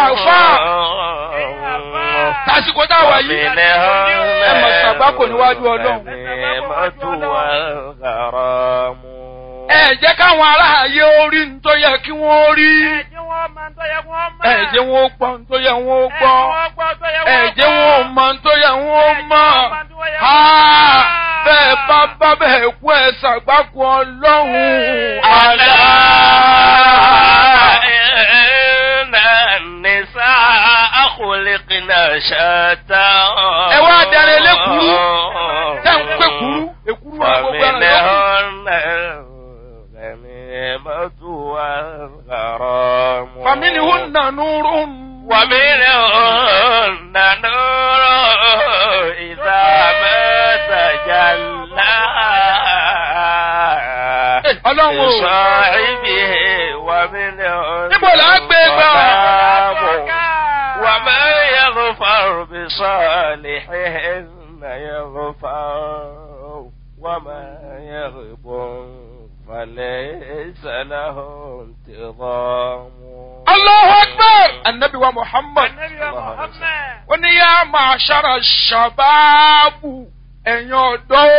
àfà tásìkò tá a wà yìí ẹ mọ̀ sàgbákò níwájú ọlọ́run. ẹ jẹ́ káwọn aráàyè orí ń tó yẹ kí wọ́n rí. ẹ jẹ́ wọn ó gbọ́ ń tó yẹ wọ́n ó gbọ́. ẹ jẹ́ wọn ó mọ̀ ń tó yẹ wọ́n ó mọ̀. bẹ́ẹ̀ bá bá bẹ́ẹ̀ kú ẹ sàgbákò ọlọ́run. àlá. ẹ wá darí elékuru tẹ́ ń pé kuru èkuru wa gbogbo ẹran lọ́kùn. فمنهن نور ومنهن نور إذا ما تجلى ọlọ́run o لصاحبه ومنهن níbo là á gbé gbà. ظلام وما يغفر بصالحهن يغفر وما يغب فليس له انتظام Allahu Akbar! Annabi wa Muhammad. Ó ní yá máa ṣára ṣàbáàbù ẹ̀yin ọ̀dọ́.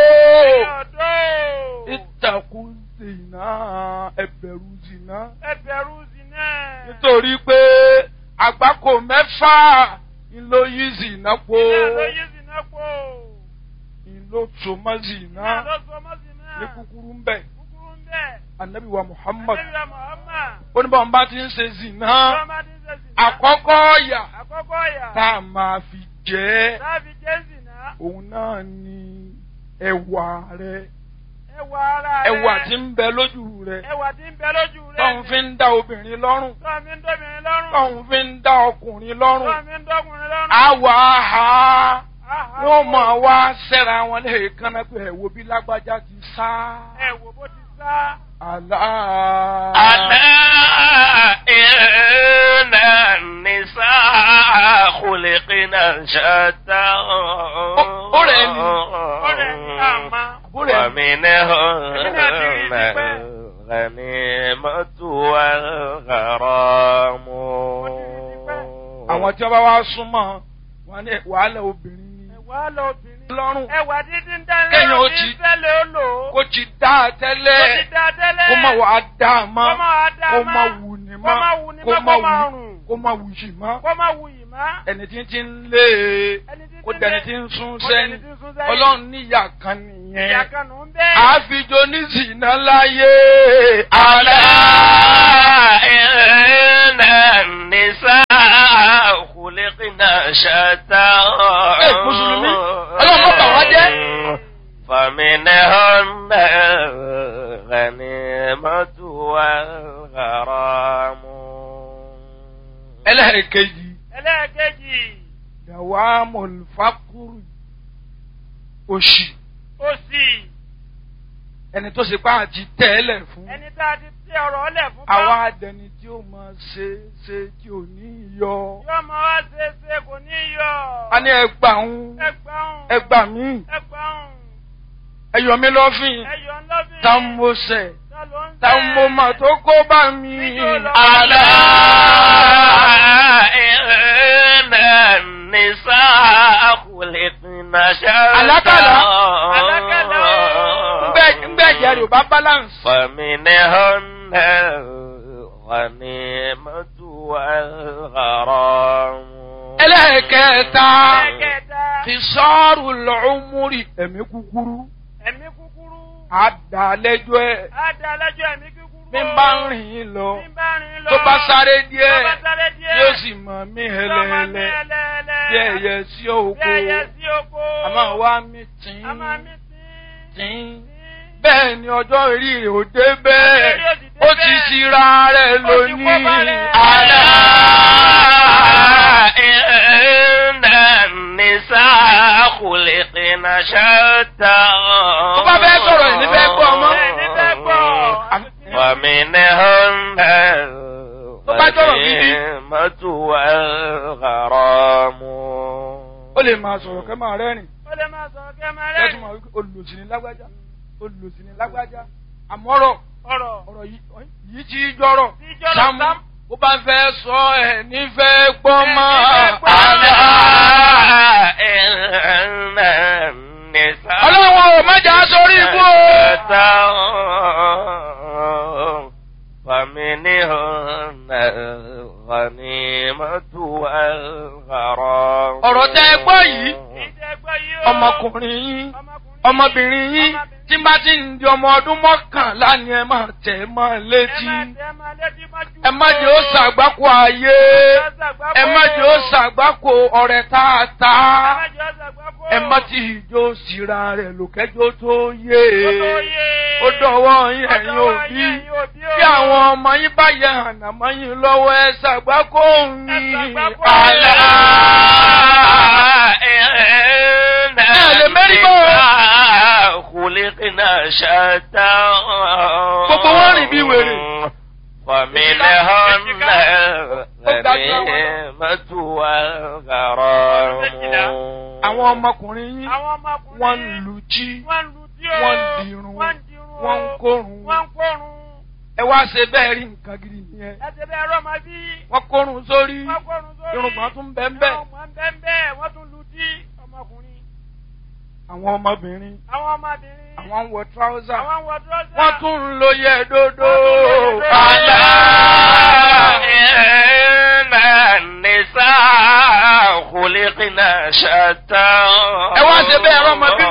Ìtàkùn zìnà ẹ̀bẹ̀rù zìnà. Nítorí pé àgbákò mẹ́fà ńlọ yí zìnà po. Ìlò tòmọ́ zìnà ní kúkúrú ń bẹ̀. Annabi wa Muhammad. Ó ní báwọn bá ti ń ṣe zìnà. Àkọ́kọ́ ọ̀yà Àkọ́kọ́ yà. tá a máa fi jẹ́ Táàbí Jésì náà. òun náà ni ẹwà rẹ Ẹwà ara rẹ̀. ẹwà tí ń bẹ lójú rẹ Ẹwà tí ń bẹ lójú rẹ̀. tóun fi ń dá obìnrin lọ́rùn Tọ́ mi ń dọ́bìnrin lọ́rùn. tóun fi ń dá ọkùnrin lọ́rùn Tọ́ mi ń dọ́kùnrin lọ́rùn. àwọ̀ àhà Àhà. wọ́n máa wá sẹ́ra wọn lè kánná pé ẹ̀wò bí lágbájá ti sá Ẹ wò bó ti sá. àlá. ألا إن النساء خلقنا شتى أولئك. Ọ̀rẹ́ ní àmà. Àbúrò ẹ̀ ومنهن الغنيمة والغرام àwọn tí wọ́n bá wá súnmọ́ wọn ní wàhálà obìnrin ni Ẹwà lọ obìnrin. lọ́rùn Ẹwà dídí ń dánilẹ́. Kéèyàn ó ti- tẹ́lẹ̀ ó lò ó. kó ti dá a Kó ti tẹ́lẹ̀ dá tẹ́lẹ̀. kó má wàá dá a mọ́ Kó má wá dá kó mọ́. má wù ní Kó má mọ́ wù ní kó mọ́, má kó má wù rùn. kó má wù yìí mọ́ Kó má wù yìí má. ẹni tí ń ti ń lé e Ẹni tí kó ti ń dẹni lé- tí ń sún kó dẹni sẹ́yìn tí ń sún sẹ́yìn. ọlọ́run níyà kan Ìyá nìyẹn kan nù ń bẹ́ẹ̀. àfijọ́ ní zìnà láyé ألا àlá إن النساء خلقنا شتى Ẹ, Mùsùlùmí, Ọlọ́run má bà wá jẹ́. فمنهن الغنيمة والغرام ẹlẹ́ẹ̀kejì Ẹlẹ́ẹ̀kejì. dàwa mọ̀lùfákùrù òṣì Òsì. ẹni tó ṣe pa àti tẹ́lẹ̀ fún Ẹni tá a ti tẹ ọ̀rọ̀ ọlẹ̀ fún bá. àwa adẹni tí ó máa ṣe ṣe tí ò ní yọ Yóò máa wá ṣe é ṣe kò ní yọ. a ní ẹgbà ń Ẹgbàún. ẹgbà mí Ẹgbàún. ẹyọ mi lọ́fìn Ẹyọ ńlọ́bìn. tá ń mo sẹ̀ Ta ló ń tá ń mo mà tó kó bá mi ألا إن النساء خلقنا شتى Àlákàlà. Àlákàlà. ńgbẹ́ ìyá rẹ̀ ò bá balance. فمنهن الغنيمة والغرام ẹlẹ́ẹ̀kẹta Ẹlẹ́ẹ̀kẹta. ti sọ́ọ̀rù lọ́ọ́múrì ẹ̀mí kúkúrú Ẹ̀mí kúkúrú. àdàlẹ́jọ́ ẹ̀ Á da lẹ́jọ́ ẹ̀mí kúkúrú. bí n bá ń rìn lọ Bí n bá rìn lọ. tó bá sáré Tó díẹ̀ bá sáré díẹ̀. yóò sì mọ̀ mí Yóò máa mí hẹlẹ́hẹlẹ́ ẹlẹ́ẹ̀lẹ́. bí ẹyẹ sí Bí òkú ẹyẹ sí oko. àmọ́ wá mi tìǹ A máa mí tí. tìǹ bẹ́ẹ̀ ni ọjọ́ orí rẹ̀ ò dé bẹ́ẹ̀ Ọjọ́ orí ò sì dé ó ti bẹ́ẹ̀. ṣira rẹ̀ Ó ti kó lónìí bá rẹ̀. àlá. إن النساء خلقنا شتى tó bá fẹ́ sọ̀rọ̀ ẹ̀ ní fẹ́ gbọ́ ọmọ. Ẹ̀ ní fẹ́ gbọ́. ومنهن Tó bá sọ̀rọ̀ gidi. الغنيمة والغرام ó lè máa sọ̀rọ̀ kẹ́ máa rẹ́rìn Ó lè máa sọ̀rọ̀ kí ẹ máa kẹ́tù rẹ́rìn. máa wí pé olùsìn ní lágbájá olùsìn ní lágbájá àmọ́rọ̀ Ọ̀rọ̀. ọ̀rọ̀ yìí yìí ti jọ̀rọ̀ Tí jọ̀rọ̀ Sámú Sámú. bó bá fẹ́ sọ ẹ̀ nífẹ̀ẹ́ gbọ́. الغنيمة والغرام ọ̀rọ̀ tẹ́ ẹ gbọ́ yìí ìjẹgbẹ́ yìí ó. ọmọkùnrin yín ọmọkùnrin ọmọbìnrin yín tí bá ti ń di ọmọ ọdún mọ́kànlá ni ẹ máa tẹ̀ ẹ́ mọ́ ẹ létí má tẹ́ má létí má jù. ẹ má jẹ́ ó ṣàgbákò ayé ẹ má jẹ́ ó ṣàgbákò ọ̀rẹ́ tààtà ẹ má jẹ́ ó ṣàgbákò. ẹ má ti ìjó síra rẹ̀ lòkẹ́jọ́ tó yé Ó tó yé. ó dọ̀wọ́ yín Ó ẹ̀yin dọ̀wọ́ òbí yín, ẹ̀yin òbí o. bí àwọn ọmọ yín bá yẹ ànàmọ́ yín lọ́wọ́ ẹ ṣàgbákò yín ṣàgbákò àlá. إن lè mẹ́rí bọ́. النساء خلقنا شتى Gbogbo wọn rìn bí wèrè. ومنهن الغنيمة والغرام àwọn ọmọkùnrin yín Àwọn ọmọkùnrin. wọ́n ń lu jí Wọ́n ń lu tí o. wọ́n ń dirun Wọ́n ń dirun o. wọ́n ń kórun Wọ́n ń kórun. ẹ wá ṣe bẹ́ẹ̀ rí nǹkan gidi nìyẹn Ẹ ṣe bẹ́ẹ̀ rọ́ máa bí. wọ́n kórun sórí Wọ́n kórun sórí. irùngbọ̀n tún bẹ́ẹ̀ bẹ́ẹ̀ Irùngbọ̀n bẹ́ẹ̀ bẹ́ẹ̀. Wọ́n tún lu tí ọmọkùnrin. àwọn ọmọbìnrin Àwọn ọmọbìnrin. àwọn ń wọ tíráúsà Àwọn ń wọ dúrọ́sà. wọ́n tún ń lo yẹ dódó Wọ́n tún ń lo yẹ dódó. àlá. إن النساء خلقنا شتى ẹ wá ṣe bẹ́ẹ̀ rọ́ ọmọ bí